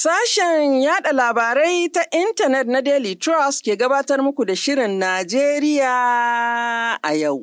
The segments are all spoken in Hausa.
Sashen yada labarai ta intanet na Daily Trust ke gabatar muku da Shirin Najeriya a yau.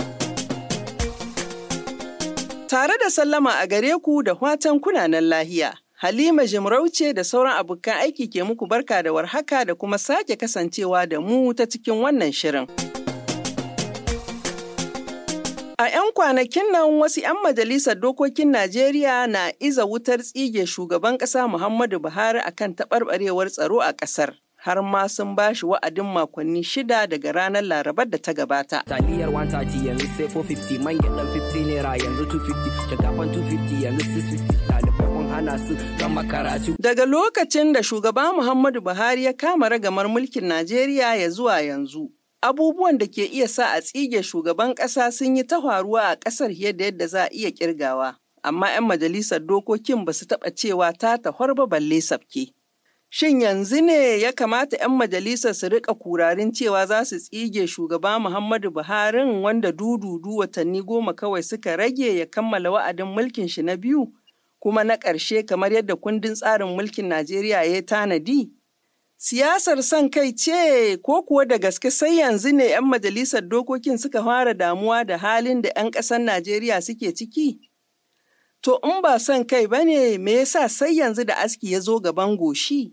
Tare da sallama a gare ku da watan kunanan lahiya. Halima Jimarauce da sauran abokan aiki ke muku barka da warhaka da kuma sake kasancewa da mu ta cikin wannan shirin. A 'yan kwanakin nan wasu 'yan majalisar dokokin Najeriya na iza wutar tsige shugaban ƙasa Muhammadu Buhari akan taɓarɓarewar tsaro a ƙasar. Har ma sun ba shi wa'adin makonni shida daga ranar Larabar da ta gabata. Taliyar 130 yanzu sai 450 man gyaɗan 50 naira yanzu 250 shinkafan 250 yanzu 650 ɗalibai kun hana su gama karatu. Daga lokacin da shugaba Muhammadu Buhari ya kama ragamar mulkin Najeriya ya zuwa yanzu. abubuwan da ke iya sa a tsige shugaban ƙasa sun yi ta faruwa a ƙasar yadda yadda za a iya ƙirgawa, amma 'yan majalisar dokokin ba su taɓa cewa ta tahwar ba balle sabke. Shin yanzu ne ya kamata 'yan majalisar su riƙa kurarin cewa za su tsige shugaba Muhammadu Buhari wanda dududu watanni goma kawai suka rage ya kammala wa'adin mulkin shi na biyu, kuma na ƙarshe kamar yadda kundin tsarin mulkin Najeriya ya tanadi? Siyasar son kai ce ko kuwa da gaske sai yanzu ne 'yan majalisar dokokin suka fara damuwa da halin da 'yan ƙasar Najeriya suke ciki? To in ba son kai ba ne me yasa sai yanzu da aski ya zo gaban goshi?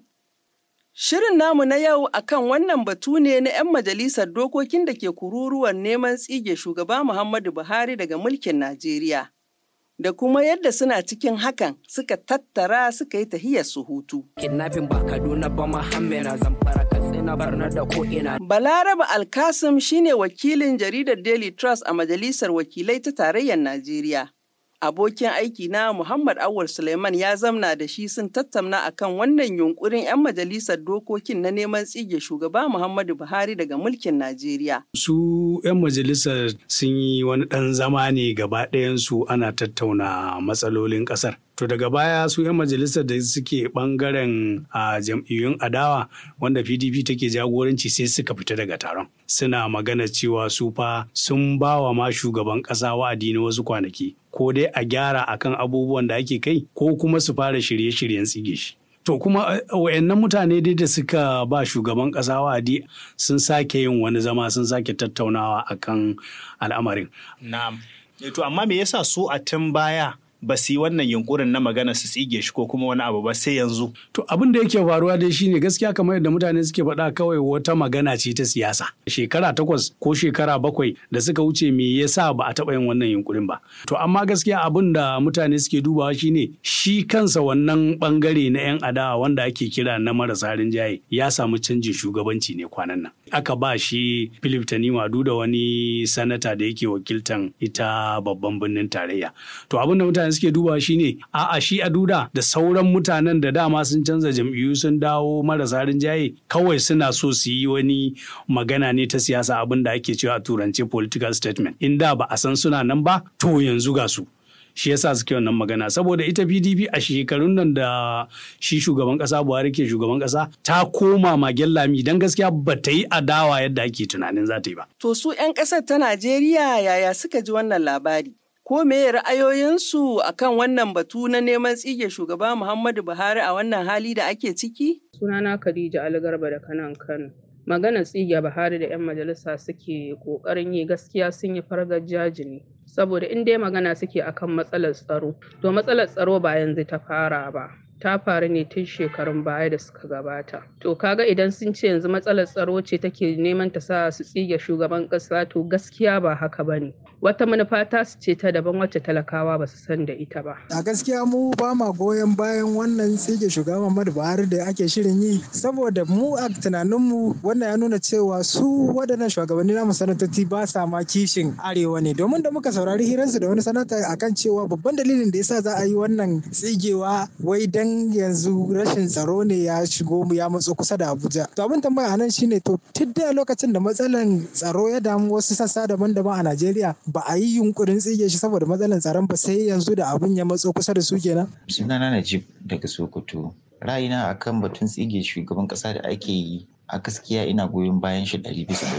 Shirin namu na yau akan wannan batu ne na 'yan majalisar dokokin da ke kururuwar neman tsige shugaba Muhammadu Buhari daga mulkin Najeriya. da kuma yadda suna cikin hakan suka tattara suka yi tahiyar su hutu. Kidnapping ba Kaduna ba Muhammad Zamfara Katsina Barna da ko'ina. Balaraba Alkasim shine wakilin jaridar Daily Trust a Majalisar Wakilai ta Tarayyar Najeriya. Abokin aiki na Muhammad Awul Suleiman ya zamna da shi sun tattauna akan wannan yunkurin 'yan majalisar dokokin na neman tsige shugaba Muhammadu Buhari daga mulkin Najeriya. Su 'yan majalisar sun yi wani ɗan zama ne gaba ɗayansu ana tattauna matsalolin ƙasar. To daga baya su 'yan majalisar da suke ɓangaren a jam'iyyun adawa wanda PDP take jagoranci sai suka fita daga taron. Suna magana cewa su fa sun ba wa ma shugaban ƙasa wa'adi na wasu kwanaki. Ko dai a gyara akan abubuwan da ake kai ko kuma su fara shirye-shiryen tsige shi. To kuma wayannan mutane dai da suka ba shugaban ƙasa wa'adi sun sake yin wani zama sun sake tattaunawa akan al'amarin. Na'am. To amma me yasa su a tun baya ba su yi wannan yunkurin na magana su tsige shi ko kuma wani abu ba sai yanzu. To abin da yake faruwa dai shine gaskiya kamar yadda mutane suke faɗa kawai wata magana ce ta siyasa. Shekara takwas ko shekara bakwai da suka wuce me yasa ba a taɓa yin wannan yunkurin ba. To amma gaskiya abin da mutane suke dubawa shine shi kansa wannan bangare na 'yan adawa wanda ake kira na marasa rinjaye ya samu canjin shugabanci ne kwanan nan. Aka ba shi Philip Tanima da wani sanata da yake wakiltan ita babban birnin tarayya. To abin da mutane suke dubawa shine a'a shi a duda da sauran mutanen da dama sun canza jam'iyyu sun dawo marasa rinjaye kawai suna so su yi wani magana ne ta siyasa abin da ake cewa a turance political statement in da ba a san suna nan ba to yanzu ga su shi yasa suke wannan magana saboda ita PDP a shekarun nan da shi shugaban kasa Buhari ke shugaban kasa ta koma magen lami dan gaskiya ba ta yi adawa yadda ake tunanin za ta yi ba To su 'yan ƙasar ta Najeriya yaya suka ji wannan labari? Ko me ra'ayoyinsu akan wannan batu na neman tsige shugaba Muhammadu Buhari a wannan hali da ake ciki? Sunana Khadija Algarba da kanan Kano. Maganar tsige Buhari da 'yan majalisa suke ƙoƙarin yi gaskiya sun yi fargar jajini. Saboda in dai magana suke akan matsalar tsaro, to matsalar tsaro ba yanzu ta fara ba. ta faru ne tun shekarun baya da suka gabata. To kaga idan sun ce yanzu matsalar tsaro ce take neman ta sa su tsige shugaban ƙasa to gaskiya ba haka ba ne. Wata manufa ta su ce ta daban wacce talakawa ba su san da ita ba. A gaskiya mu ba ma goyon bayan wannan tsige shugaban Muhammadu Buhari da ake shirin yi saboda mu a tunaninmu wannan ya nuna cewa su waɗannan shugabanni na sanatoci ba sa ma kishin arewa ne domin da muka saurari hirarsu da wani sanata akan cewa babban dalilin da yasa za a yi wannan tsigewa wai dan yanzu rashin tsaro ne ya shigo mu ya matso kusa da Abuja. To abin tambaya anan shine to tun da lokacin da matsalan tsaro ya damu wasu sassa daban-daban a Najeriya ba a yi yunkurin tsige shi saboda matsalan tsaron ba sai yanzu da abin ya matso kusa da su kenan. Sunana Najib daga Sokoto. Ra'ayina akan batun tsige shugaban kasa da ake yi a gaskiya ina goyon bayan shi ɗari bisa ɗari.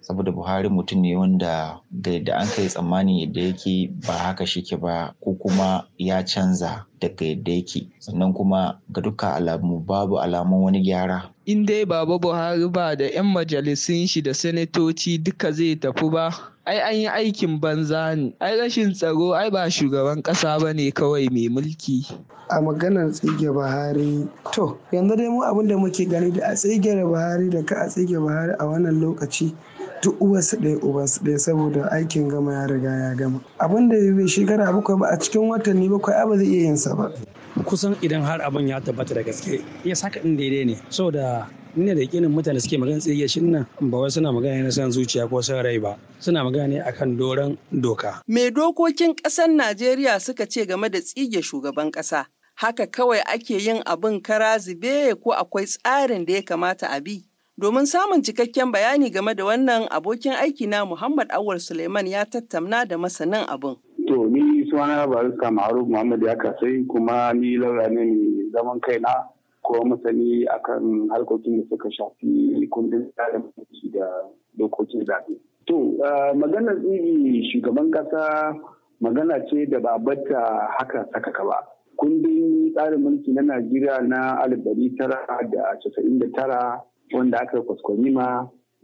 saboda buhari mutum ne wanda ga yadda an kai tsammani yadda yake ba haka shike ba ko kuma ya canza daga yadda yake sannan kuma ga dukkan alamu babu alamun wani gyara in dai baba buhari ba da 'yan majalisun shi da sanatoci duka zai tafi ba ai an yi aikin banza ne ai rashin tsaro ai ba shugaban kasa ba ne kawai mai mulki a maganar tsige buhari to yanzu dai mu abin da muke gani da a tsige buhari da ka a tsige buhari a wannan lokaci duk uwarsu ɗaya uwarsu ɗaya saboda aikin gama ya riga ya gama abin da bai shekara bakwai ba a cikin watanni bakwai ba zai iya yin sa ba kusan idan har abin ya tabbata da gaske ya saka din daidai ne saboda ne da yakinin mutane suke magana tsige shi nan ba wai suna magana ne san zuciya ko san rai ba suna magana ne akan doron doka me dokokin ƙasar Najeriya suka ce game da tsige shugaban ƙasa haka kawai ake yin abin kara zube ko akwai tsarin da ya kamata a bi Domin samun cikakken bayani game da wannan abokin aiki na Muhammad Awal Suleiman ya tattauna da masanin abin. To ni suna barista Ma'aruf Muhammad ya kasai kuma ni lauya ne mai zaman kaina ko masani akan harkokin da suka shafi kundin tsarin mulki da dokokin zaɓe. To maganar tsiri shugaban ƙasa magana ce da ba bata haka sakaka ba. Kundin tsarin mulki na Najeriya na alif ɗari tara da casa'in da tara wanda aka kwaskwarima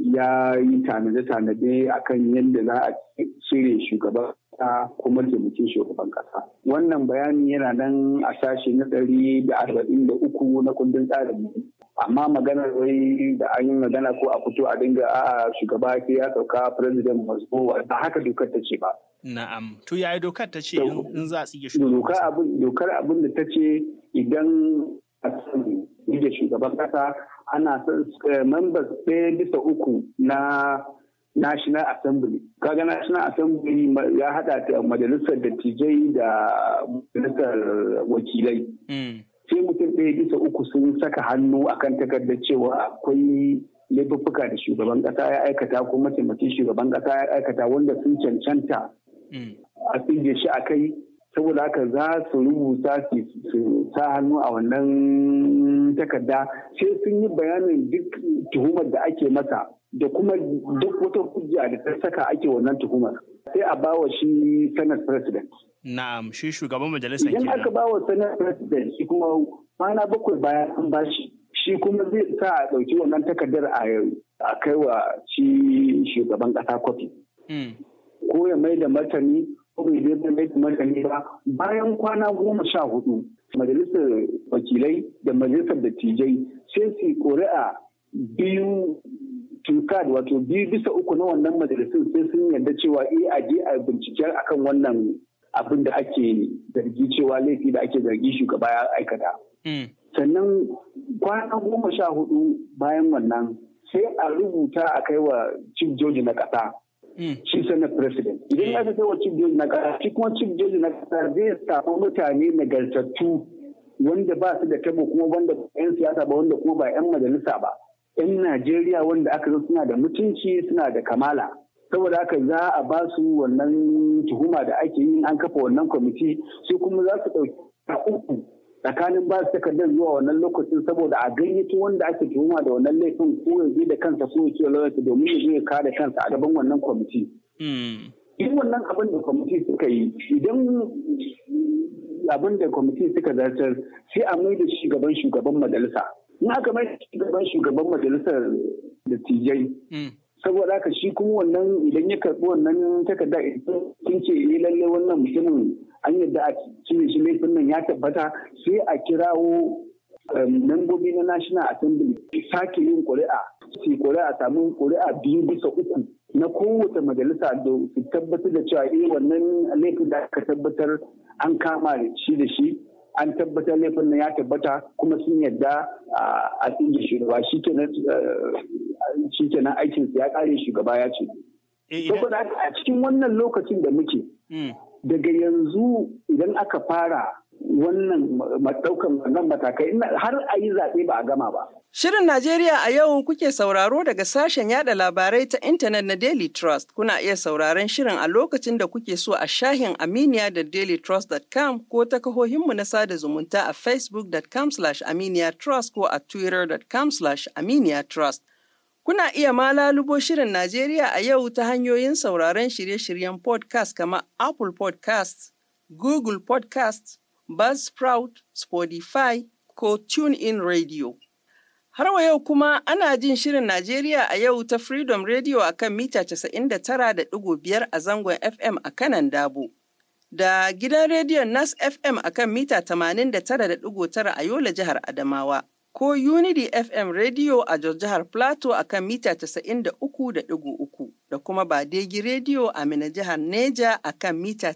ya yi tanade-tanade akan yadda za a cire shugaban kasa ko mataimakin shugaban kasa. Wannan bayani yana nan a sashe na ɗari da arba'in da uku na kundin tsarin amma maganar wai da an yi magana ko a fito a dinga a shugaba sai ya sauka president Moscow ba haka dokar ta ce ba. Na'am. To yaya dokar ta ce in za a tsige shugaban kasa? Dokar abin da ta ce idan a tsige shugaban kasa ana son members ɗaya bisa uku na National Assembly. Kaga National Assembly ya haɗa da majalisar dattijai da majalisar wakilai. Sai mutum ɗaya bisa uku sun saka hannu akan takardar cewa akwai laifuffuka da shugaban ƙasa ya aikata ko mataimakin shugaban ƙasa ya aikata wanda sun cancanta a tsige shi a kai saboda haka za su rubuta su sa hannu a wannan takarda sai sun yi bayanin duk tuhumar da ake masa da kuma duk wata hujja da ta saka ake wannan tuhumar sai a bawa shi senate president na'am shi shugaban majalisar idan aka bawa senate president shi kuma kwana bakwai bayan an bashi shi kuma zai sa a ɗauki wannan takardar a kai wa shi shugaban ƙasa kwafi ko ya mai da martani ko bai zai mai da martani ba bayan kwana goma sha hudu majalisar wakilai da majalisar dattijai sai su ƙuri'a biyu tukad wato biyu bisa uku na wannan majalisun sai sun yarda cewa eh a je a binciken akan wannan abin da ake zargi cewa laifi da ake zargi shugaba ya aikata. Sannan kwana goma sha hudu bayan wannan sai a rubuta a kai wa chief joji na ƙasa. Shi senate president. Idan ya kai wa chief joji na ƙasa, shi kuma chief joji na ƙasa zai samu mutane nagartattu wanda ba su da tabo kuma wanda 'yan siyasa ba wanda kuma ba 'yan majalisa ba. 'yan Najeriya wanda aka zo suna da mutunci suna da kamala. Saboda haka za a ba su wannan tuhuma da ake yi an kafa wannan kwamiti sai kuma za su ɗauki uku tsakanin ba su takardar zuwa wannan lokacin saboda a gayyato wanda ake tuhuma da wannan laifin ko ya da kansa so ya lauyarsa domin ya zo ya kare kansa a gaban wannan kwamiti. In wannan abin da kwamiti suka yi idan abin da kwamiti suka zartar sai a mai da shugaban shugaban majalisa. in aka mai shugaban shugaban majalisar dattijai saboda haka shi kuma wannan idan ya karɓi wannan takarda sun ce eh lalle wannan mutumin an yadda a cire shi laifin nan ya tabbata sai a kirawo membobi na national assembly sake yin ƙuri'a su ƙuri'a samu ƙuri'a biyu bisa uku na kowace majalisa da su tabbatar da cewa eh wannan laifin da aka tabbatar an kama shi da shi an tabbatar laifin nan ya tabbata kuma sun yadda a tsinge shugaba shi kenan aikin ya kare shugaba ya ce. Saboda a cikin wannan lokacin da muke daga yanzu idan aka fara wannan ɗaukan wannan matakai har a yi zaɓe ba a gama ba. Shirin Najeriya a yau kuke sauraro daga sashen yada labarai ta intanet na Daily Trust. Kuna iya sauraron shirin a lokacin da kuke so a shahin Aminiya da dailytrust.com ko ta kahohinmu na sada zumunta a facebook.com slash aminiya trust ko a twitter.com slash aminiya trust. Kuna iya ma lalubo shirin Najeriya a yau ta hanyoyin sauraron shirye-shiryen podcast kamar Apple podcast, Google podcast, Buzzsprout, Spotify ko TuneIn Radio. Har wa yau kuma ana jin shirin Najeriya a yau ta Freedom Radio a kan mita 99.5 a zangon FM a kanan Dabo. Da gidan rediyon Nas FM a kan mita 89.9 a Yola jihar Adamawa. Ko Unity FM Radio a Jos jihar Plateau a kan mita 93.3 da kuma Badegi Radio a Mina jihar Neja a kan mita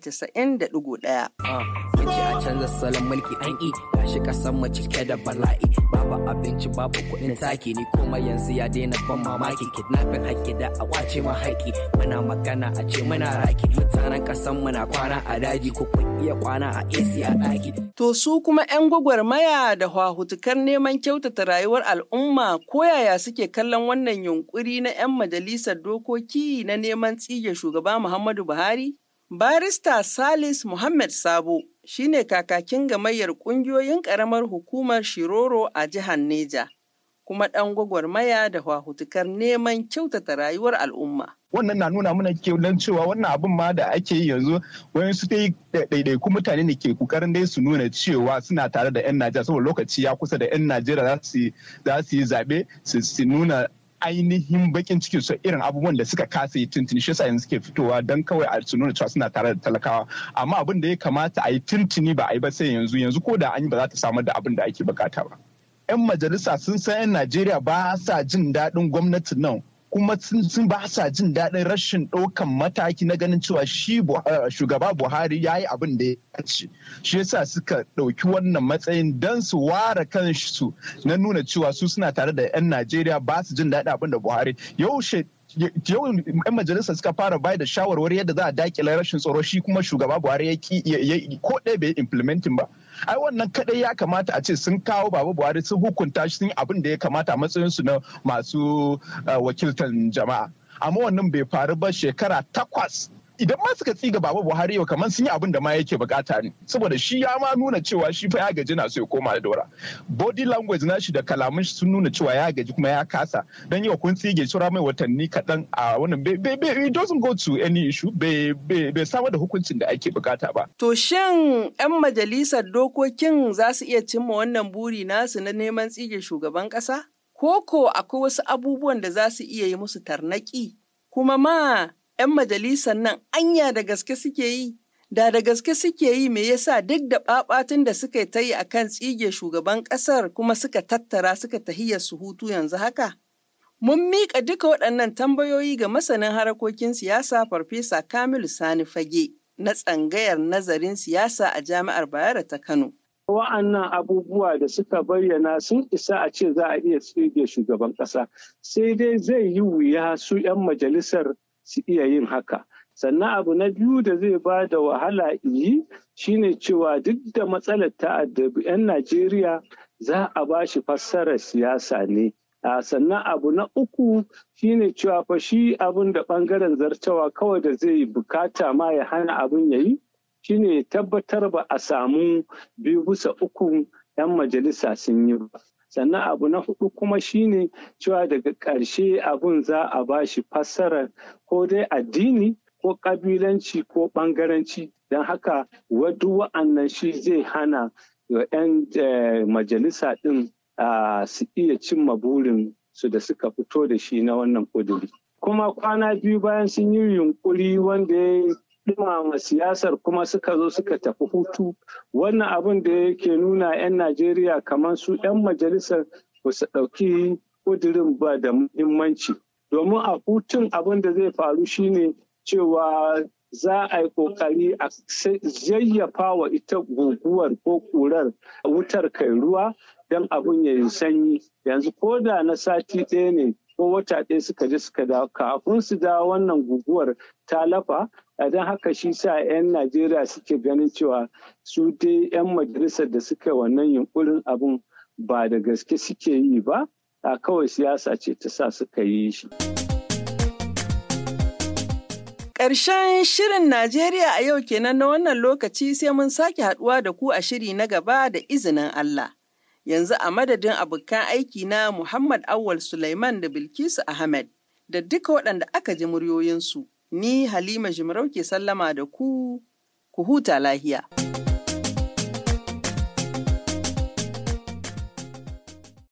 90.1. Mace a canza salon mulki an yi gashi kasan mu cike da bala'i babu abinci babu kuɗin taki ni kuma yanzu ya daina ban mamaki kidnapping haƙƙi da a kwace ma haƙƙi muna magana a ce muna raki mutanen kasan mu na kwana a daji ko kun iya kwana a AC a ɗaki. To su kuma 'yan gwagwarmaya da hwahutukar neman kyautata rayuwar al'umma ko yaya suke kallon wannan yunkuri na 'yan majalisar dokoki na neman tsige shugaba Muhammadu Buhari? Barista Salis Muhammad Sabo shine kakakin gamayyar ƙungiyoyin ƙaramar hukumar Shiroro a jihar Neja, kuma ɗan gwagwarmaya da hwahutukar neman kyautata rayuwar al'umma. wannan na nuna mana kenan cewa wannan abin ma da ake yi yanzu wayan su dai ɗaiɗaiku mutane ne ke kokarin dai su nuna cewa suna tare da 'yan Najeriya saboda lokaci ya kusa da 'yan Najeriya za su yi zaɓe su nuna ainihin bakin cikin su irin abubuwan da suka kasa yi tuntuni shi yasa yanzu suke fitowa don kawai a su nuna cewa suna tare da talakawa amma abin da ya kamata a yi tuntuni ba a yi ba sai yanzu yanzu ko da an yi ba za ta samar da abin da ake bukata ba. 'Yan majalisa sun san 'yan Najeriya ba sa jin daɗin gwamnatin nan kuma sun ba sa jin daɗin rashin ɗaukan mataki na ganin cewa shi shugaba buhari ya yi abin da ya ce shi yasa suka ɗauki wannan matsayin don su ware kansu na nuna cewa su suna tare da 'yan najeriya ba su jin daɗin abin da buhari yaushe yau 'yan majalisa suka fara bai da shawarwari yadda za a dakile rashin tsaro shi kuma shugaba buhari ya ki ko ɗaya bai implementing ba ai wannan kadai ya kamata a ce sun kawo baba buhari sun hukunta shi sun yi abin da ya kamata a matsayin su na masu wakiltan jama'a amma wannan bai faru ba shekara takwas idan ma suka tsiga baba buhari yau kamar sun yi abin da ma yake bukata ne saboda shi ya ma nuna cewa shi fa ya gaji na so ya koma da dora body language na shi da kalamun shi sun nuna cewa ya gaji kuma ya kasa dan yau kun tsige shura mai watanni kaɗan a wannan it doesn't go to any issue bai samar da hukuncin da ake bukata ba to shin yan majalisar dokokin za su iya cimma wannan buri nasu na neman tsige shugaban ƙasa ko akwai wasu abubuwan da za su iya yi musu tarnaki kuma ma 'yan majalisar nan anya da gaske suke yi da da gaske suke yi me yasa duk da babatun da suka ta yi akan tsige shugaban kasar kuma suka tattara suka tahiyar su hutu yanzu haka mun miƙa duka waɗannan tambayoyi ga masanin harakokin siyasa farfesa kamilu sani fage na tsangayar nazarin siyasa a jami'ar bayero ta kano wa'annan abubuwa da suka bayyana sun isa a ce za a iya tsige shugaban ƙasa sai dai zai yi wuya su 'yan majalisar su iya yin haka sannan abu na biyu da zai ba da wahala yi shine cewa duk da matsalar ta'addabi 'yan najeriya za a ba shi fassarar siyasa ne sannan abu na uku shine cewa fa shi abin da bangaren zartawa kawai da zai bukata ma ya hana abin ya yi shine tabbatar ba a samu biyu bisa uku 'yan majalisa sun yi ba sannan abu na hudu kuma shine cewa daga ƙarshe abun za a ba shi fassarar ko dai addini ko ƙabilanci ko ɓangaranci don haka wadu wa'annan shi zai hana 'yan majalisa ɗin su iya cimma burin su da suka fito da shi na wannan ƙuduri kuma kwana biyu bayan sun yi yunkuri wanda ya dumama siyasar kuma suka zo suka tafi hutu wannan abin da yake nuna 'yan najeriya kamar su 'yan majalisar ba su ɗauki ƙudurin ba da muhimmanci domin a hutun abin da zai faru shine cewa za a yi ƙoƙari a yayyafa wa ita guguwar ko ƙurar wutar kai ruwa don abin ya yi sanyi yanzu ko da na sati ɗaya ne ko wata ɗaya suka je suka dawo kafin su dawo wannan guguwar ta lafa don haka shi sa 'yan najeriya suke ganin cewa su dai 'yan majalisar da suka wannan yunkurin abin ba da gaske suke yi ba a kawai siyasa ce ta sa suka yi shi. Ƙarshen shirin Najeriya a yau kenan na wannan lokaci sai mun sake haɗuwa da ku a shiri na gaba da izinin Allah. Yanzu a madadin abokan aiki na Muhammad Awal Sulaiman da Bilkisu Ahmed da duka waɗanda aka ji muryoyinsu, ni Halima Jimarau ke sallama da ku, ku huta lahiya.